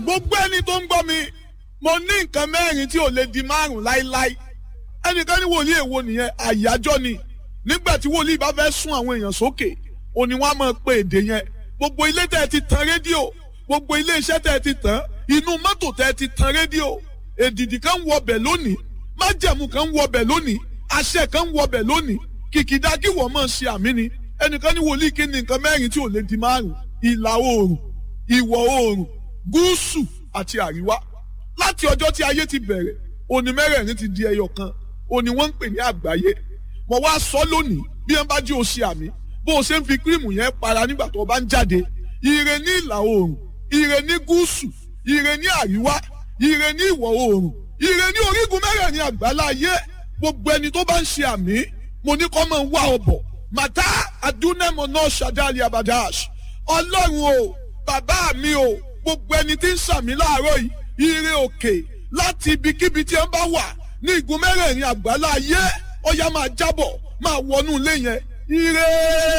gbogbo ẹni tó ń gbọ́ mi mo ní nǹkan mẹ́rin tí ò lè di márùn láíláí ẹnìkan ní wòlíì èwo nìyẹn àyájọ́ ni nígbà tí wòlíì bá fẹ́ sún àwọn èèyàn sókè òní wọn á máa pe èdè yẹn gbogbo ilé tẹ́ ẹ ti tan rédíò gbogbo ilé iṣẹ́ tẹ́ ẹ ti tàn inú mọ́tò tẹ́ ẹ ti tan rédíò èdìdì kan ń wọbẹ̀ lónìí májẹ̀mú kan ń wọbẹ̀ lónìí àṣẹ kan ń wọbẹ̀ lónìí kìkìdá kí wọ́n máa ṣe àmì ni ẹnìkan ní wòlíì kí ni nǹkan mẹ́rin tí ò lè di márùn ìlà oòrùn ìwọ̀ oòrùn gúúsù àti àríwá láti ọjọ́ tí ayé ti bẹ̀rẹ̀ òní mẹ́rẹ̀ẹ̀rin ti di ẹyọ kan òní wọ́n ń pè ní àgbáyé mo wá sọ lónìí bí wọ́n bá jí o ṣe àmì bó o ṣe ń fi kírìmù yẹn para nígbà tó o bá ń jáde ire ní ìlà oòrùn ire ní gúúsù ire ní àríwá ire ní ìwọ̀ oòrùn ire ní orígun mẹ́rẹ̀ẹ̀rin àgbáláyé gbogbo ẹni tó bá ń ṣe àmì mo ní kọ́ máa ń wá ọbọ̀ màtá adúnẹ́mọ̀ náà ṣàdáàlì abadash ọlọ́run o bàbá mi o gbogbo ẹni tí ń ṣàmì láàárọ̀ yìí ire òkè láti ibikíbi tí ẹ bá wà ní igun mẹ́rẹ̀ẹ̀rin àgbáláyé ọya máa jábọ̀ máa wọnú ilé yẹn ire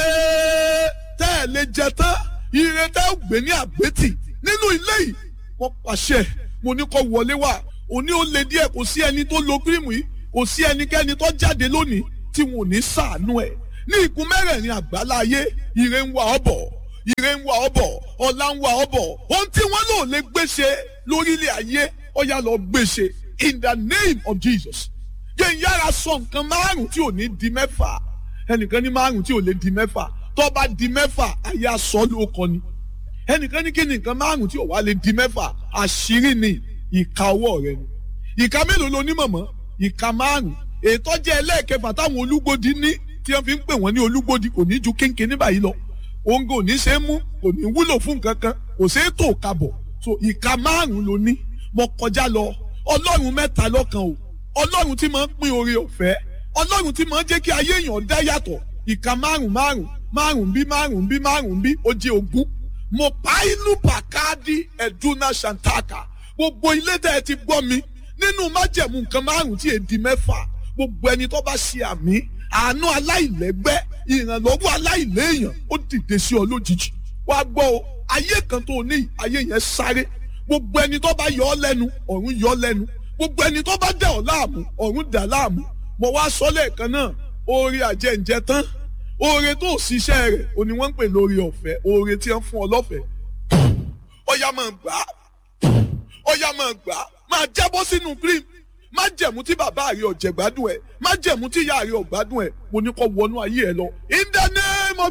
tẹ́ ẹ lè jẹ tán ire tẹ́ ẹ gbé ní àgbétì nínú ilé yìí wọ́n pàṣẹ mo ní kó wọlé wá òní ó le díẹ̀ kò sí ẹni tó lo kírìmù yìí kò sí ẹnikẹ́ni tó jáde lónìí tí wọn ò ní ṣàánú ẹ̀ ní igun mẹ́rẹ̀ẹ̀rin àgbáláyé ire ń wá ọ bọ̀ ire ń wá ọ bọ̀ ọlá ń wá ọ bọ̀ ohun tí wọ́n lò lè gbéṣe lórílẹ̀ ayé ọ̀yà lọ gbéṣe in the name of Jesus jẹ́ ń yára sọ nǹkan márùn-ún tí ò ní di mẹ́fà ẹnìkan ní márùn-ún tí ò lè di mẹ́fà tó bá di mẹ́fà ayé aṣọ ló kọ ni ẹnìkan ní kí ni nǹkan márùn-ún tí ò wá lè di mẹ́fà àṣírí ni ìka ọwọ́ rẹ ni ìka mélòó lo ní mọ̀mọ́ ìka márùn-ún ètò jẹ́ ẹlẹ́ẹ̀kẹfà táwọn olúgbòdì ní tí wọ́n fi ń pè wọ́n ní olúgbòdì kò ní ju kéńké ní báyìí lọ òǹgò ò ní ṣe é mú kò ní wúlò fún nǹkan kan kò ṣe é tó kabọ̀ so ìka márùn-ún ló ní mo kọjá lọ ọlọ́run mẹ́ta lọ́kan o ọlọ́run tí máa ń pín oore ọ̀fẹ́ ọlọ́run tí máa ń jẹ́ kí ayé èèyàn dá yàtọ̀ ìka márùn márùn márùn bí márùn bí márùn bí ó jẹ́ ogún mo pa inú pàkáàdì ẹ̀dúnà ṣàǹtàkà gbogbo ilé tẹ́ ẹ ti gbọ́ mi nínú májẹ̀mú nǹkan márùn tí èdè mẹ́fà gbogbo ẹni tó bá ṣe àmì àánú aláìlẹ́gbẹ́ ìrànlọ́wọ́ aláìléèyàn ó dìde sí ọ lójijì wàá gbọ́ o ayé kan tó ní ayé yẹn sáré gbogbo ẹni tó bá yọ ọ lẹ́nu ọ̀run yọ ọ lẹ́nu gbogbo ẹni tó bá dà ọ́ láàmú ọ̀run dà láàmú mo wá sọ lẹ́ẹ̀kan náà oore àjẹǹjẹ tán oore tó ṣiṣẹ́ rẹ̀ òní wọ́n ń pè lórí ọ̀fẹ́ oore tí wọ́n fún ọ lọ́fẹ̀ẹ́ ọ̀yà máa gbà á ọ̀yà máa gbà á máa jábọ́ sínú cream má jẹ̀mú tí bàbá rẹ̀ ọ̀jẹ̀ gbádùn ẹ̀ má jẹ̀mú tí ìyá rẹ̀ ọ̀gbádùn ẹ̀ mo ní kó wọnú ayé ẹ lọ in the name of